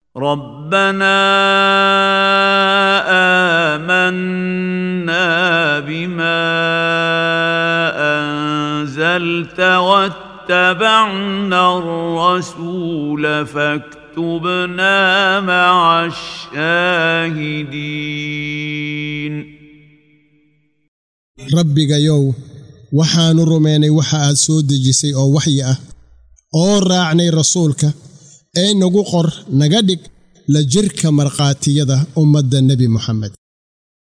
ربنا آمنا بما أنزلت واتبعنا الرسول فاكتبنا مع الشاهدين rabbigayow waxaannu rumaynay waxa aad soo dejisay oo waxyi ah oo raacnay rasuulka ee nagu qor naga dhig la jirka markhaatiyada ummadda nebi moxamed